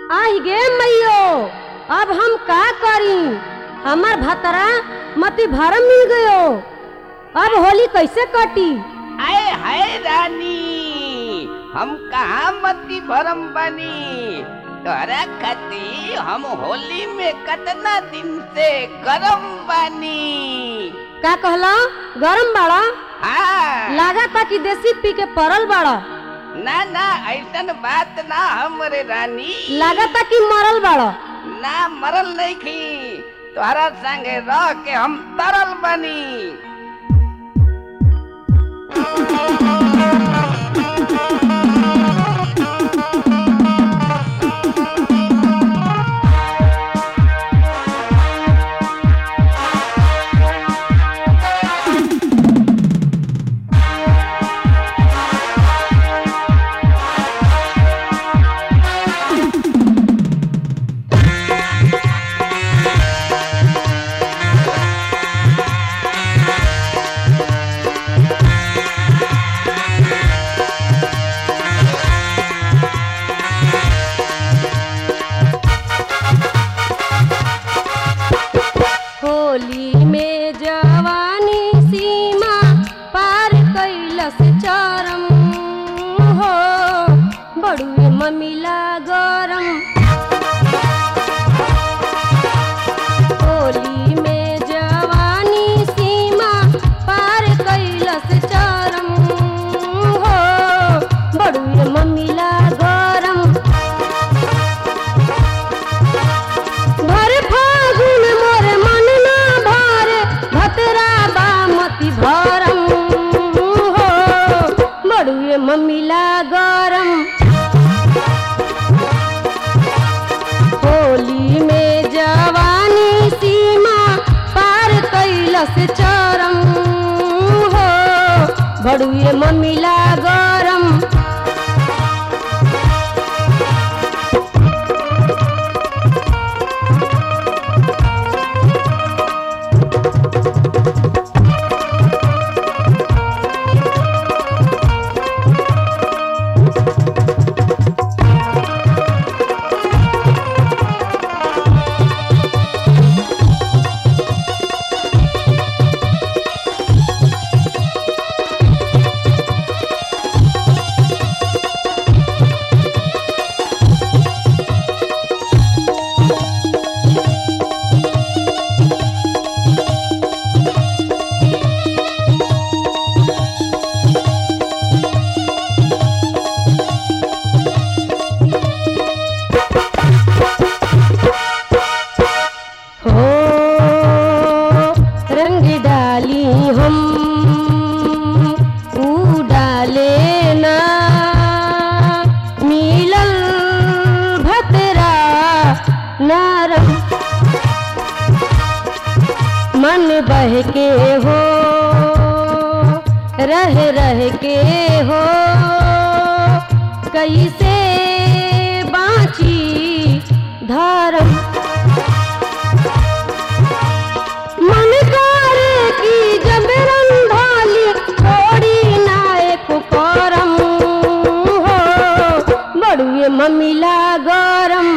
आहि गे मैयो अब हम का करी हमार भतरा मती भरम मिल गयो अब होली कैसे कटी आए हाय रानी हम कहाँ मती भरम बनी तोरा खती हम होली में कतना दिन से गरम बनी का कहला गरम बाड़ा हाँ लागा ता कि देसी पी के परल बाड़ा ना ना ऐसन बात ना हमरे रानी लागा ता कि मरल बाड़ा ना मरल नहीं खी तोहरा संगे रह के हम तरल बनी होली में जवानी सीमा पार कैलस चरम हो बड़ुए ममिला गरम होली में जवानी सीमा पार कैलस चरम हो बड़ुए ममिला गरम भर फागुन मोर मन ना भरे भतरा बामती भरम हो बड़ुए मम्मीला गरम होली में जवानी सीमा पार कैलस चरम हो बड़ुए मम्मीला गरम हो रंग डाली हम ऊ डाले ना मिलल भतरा नरम मन बह के हो रह रह के हो कैसे बाँची धर्म मन करे की जब रंधाली छोड़ी नायक करम हो बड़ुए ममिला गरम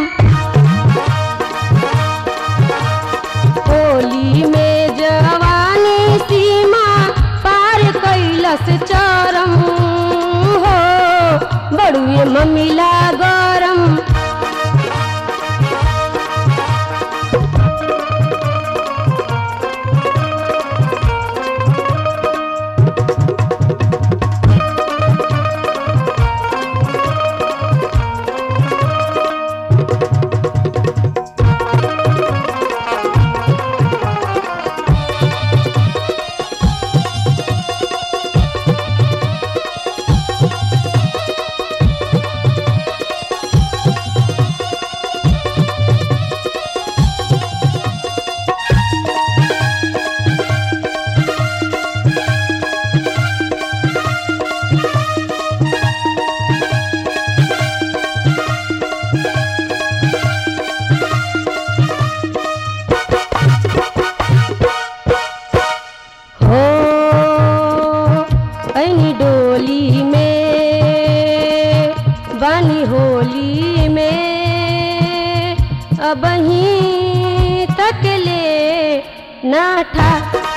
होली में जवानी सीमा पार कैलस चरम हो बड़ुए ममिला गरम बानी होली में अब ही तक ले नाठा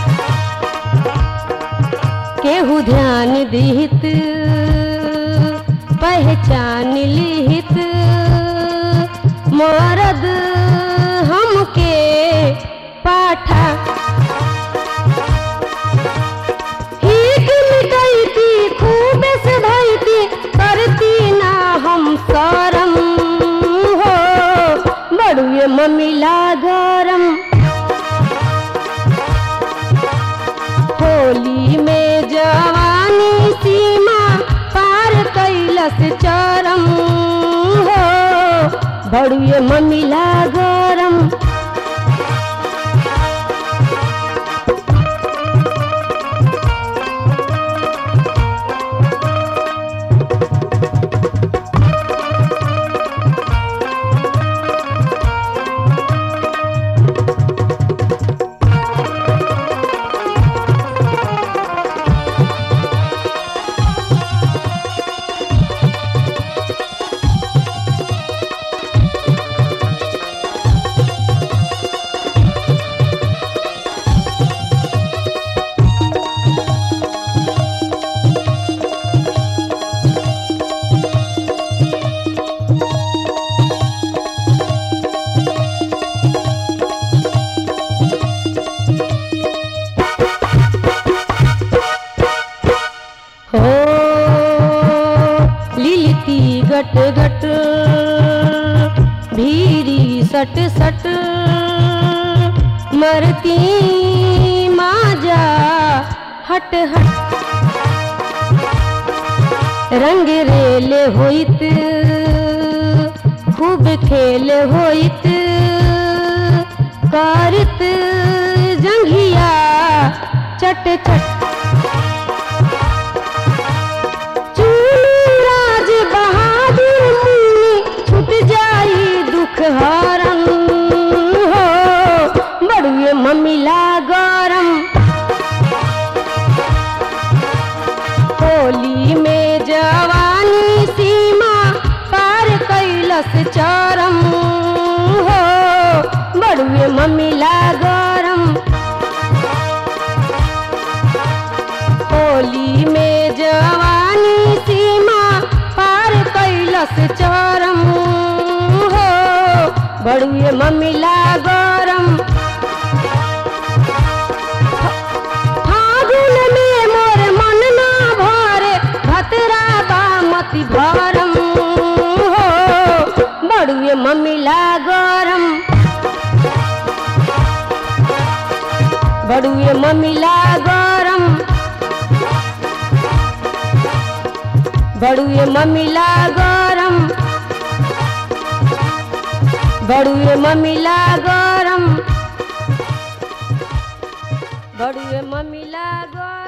केहू ध्यान दिहित पहचान लिहित मरद हमके पाठा ठीक मिटैती खूब से धैती करती ना हम शरम हो बड़ुए ममिला गरम होली में जवानी सीमा पार कैलस चरम हो बड़ुए ममिला गरम हो लिलती गट गट भीरी सट सट मरती माजा हट हट रंग रेल होइत खूब खेल होइत करत जंघिया चट चट राज बहादुर मुनि छूट जाई दुख हरम हो बड़ुए ममिला गरम होली में जवानी सीमा पार कैलस चरम हो बड़ुए ममिला गरम होली में जवानी सीमा पार कैलस चरम हो बड़ुए ममिला गरम फागुन में मोर मन ना भरे भतरा बामती भरम हो बड़ुए ममिला गरम बड़ुए ममिला गरम बड़ुए ममिला गरम बड़ुए ममिला गरम बड़ुए ममिला गरम